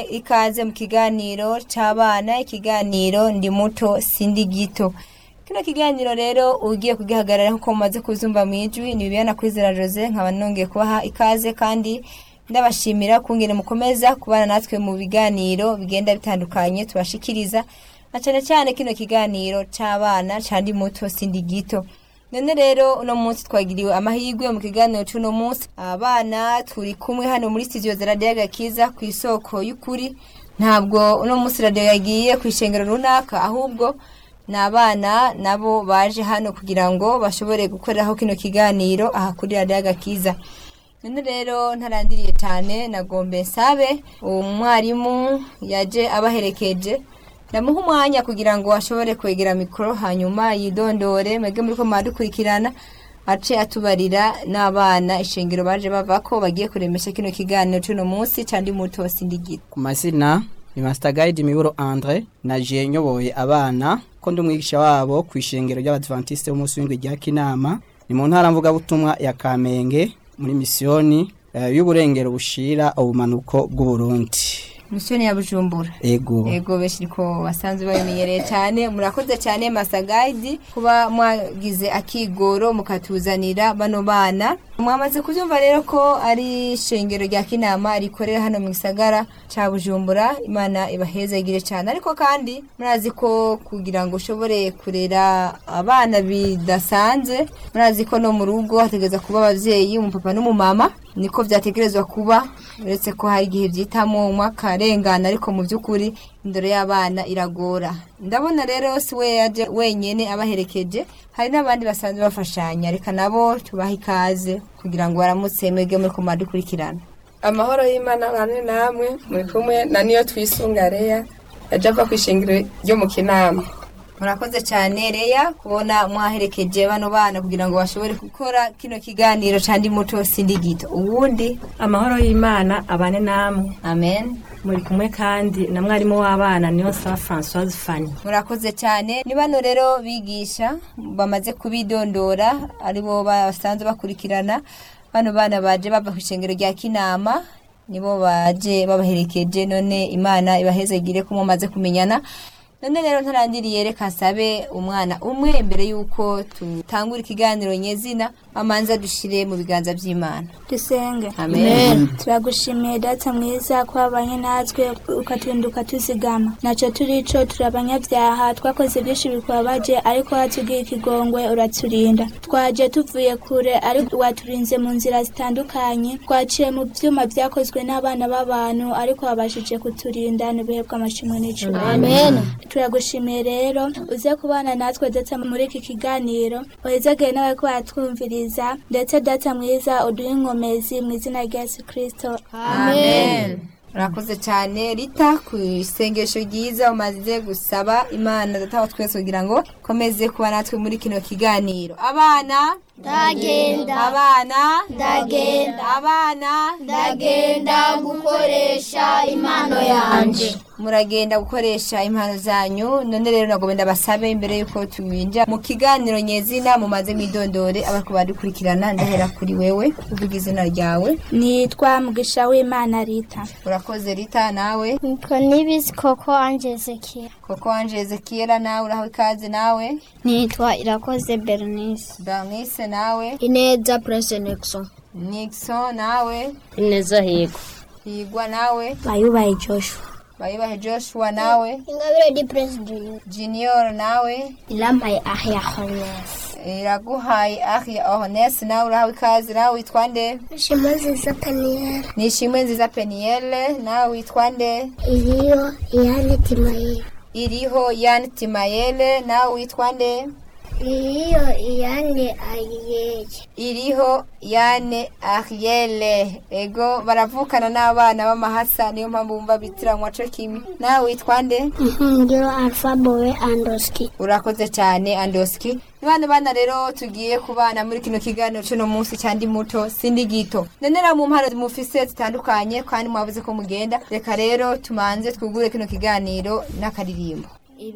ikaze mu kiganiro c'abana ikiganiro ndi muto sindi gito kino kiganiro rero ugiye kugihagarara nkuko mumaze kuzumva mwijwi ni Bibiana Kwizera Jose nkaba nongeye kubaha ikaze kandi ndabashimira kungene mukomeza kubana natwe mu biganiro bigenda bitandukanye tubashikiriza na cyane cyane kino kiganiro c'abana candi muto sindi gito none rero uno munsi twagiriwe amahirwe mu kiganiro c'uno munsi abana turi kumwe hano muri studio za radiyo agakiza ku isoko y'ukuri ntabwo uno munsi radiyo yagiye ku ishengero runaka ahubwo ni abana nabo baje hano kugira ngo bashobore gukoreraho kino kiganiro aha kuri radiyo agakiza none rero ntarandiriye cyane nagombe nsabe uwo mwarimu yaje abaherekeje ndamuha umwanya kugira ngo ashobore kwegera mikoro hanyuma yidondore mwebwe muri ko mwadukurikirana ace atubarira n'abana ishengero baje bava ko bagiye kuremesha kino kiganiro c'uno munsi candi muto sindigita ku mazina ni Master Guide Miburo Andre naje nyoboye abana ko ndi umwigisha wabo ku ishengero ry'Abadventiste b'umunsi w'indwi rya Kinama ni mu ntara mvuga butumwa ya Kamenge muri misiyoni uh, y'uburengero bushira ubumanuko bw'u Burundi misiyoni ya bujumbura ego ego benshi niko basanzwe babimenyereye cyane murakoze cyane Master Guide kuba mwagize akigoro mukatuzanira bano bana mwamaze kubyumva rero ko ari ishengero rya kinama rikorera hano mu gisagara cya bujumbura imana ibahezagire cyane ariko kandi murazi ko kugira ngo ushobore kurera abana bidasanzwe murazi ko no mu rugo hategereza kuba ababyeyi umupapa n'umumama niko byategerezwa kuba uretse ko hari igihe byitamo umwe akarengana ariko mu by'ukuri indoro y'abana iragora ndabona rero si we yaje wenyine abaherekeje hari n'abandi basanzwe bafashanya reka nabo tubahe ikaze kugira ngo baramutse mwebwe muri kumara dukurikirana amahoro y'imana bane namwe muri kumwe na niyo twisunga reya yaje ava ku ishingiro ryo mu kinama murakoze cyane reya kubona mwaherekeje bano bana kugira ngo bashobore gukora kino kiganiro candi muto sindi gito ubundi amahoro y'imana abane namwe amen muri kumwe kandi na mwarimu w'abana niyo saba francoise fani murakoze cyane ni bano rero bigisha bamaze kubidondora aribo basanzwe bakurikirana bano bana baje bava ku ishengero rya kinama nibo baje babaherekeje none imana ibahezegire ko mumaze kumenyana none rero ntarandiriye reka nsabe umwana umwe mbere y'uko tutangura ikiganiro nyezina amanza dushire mu biganza by'imana dusenge amen turagushimiye data mwiza ko wabanye natwe ukaturinda ukatuzigama nacyo turico turi abanyabyaha twakoze byinshi bikubabaje ariko watubwiye ikigongwe uraturinda twaje tuvuye kure ariko waturinze mu nzira zitandukanye twaciye mu byuma byakozwe n'abana b'abantu ariko wabashije kuturinda n'ibihe bw'amashimwe n'icumi Amen. turagushimiye rero uze kubana natwe ndetse muri iki kiganiro uhezagire nawe ko watwumviriza ndetse data mwiza uduhe inkomezi mu izina rya yesu kirisito amen murakoze cyane rita ku isengesho ryiza umaze gusaba imana data wa twese kugira ngo komeze kuba natwe muri kino kiganiro abana Ndagenda. abana Ndagenda. abana ndagenda gukoresha impano yanje muragenda gukoresha impano zanyu none rero nagomba ndabasabe imbere y'uko tubinja mu kiganiro nyezina mumaze mwidondore abariko badukurikirana ndahera kuri wewe uvuga izina ryawe nitwa mugisha w'imana rita urakoze rita nawe nitwa nibizi koko anje ezekiel koko wanje ezekiela nawe uraho ikaze nawe nitwa irakoze bernice Bernice nawe ineza prince nixon Nixon nawe ineza higo Higwa nawe bayubaye joshua Bayibahe Joshua nawe ingabire di prince junior Junior nawe irambaye ahya hones Iraguhaye Ahia Ohnes nawe uraho ikaze nawe witwa nde ishema nziza peniyeri Nishimwe nziza Penielle nawe witwa nde iriyo iyane timayeri Iriho Yan Timayele nawe witwa nde iriyo iyane ayiyeye iriho yane ariele ego baravukana n'abana b'amahasa niyo mpamvu bumva bitiranwa co kimwe nawe witwa nde ngiro alfa bowe andoski urakoze cyane andoski ni bana bana rero tugiye kubana muri kino kiganiro cy'uno munsi cyandi muto sindi gito nenera mu mpano mufise zitandukanye kandi mwavuze ko mugenda reka rero tumanze twugure kino kiganiro n'akaririmbo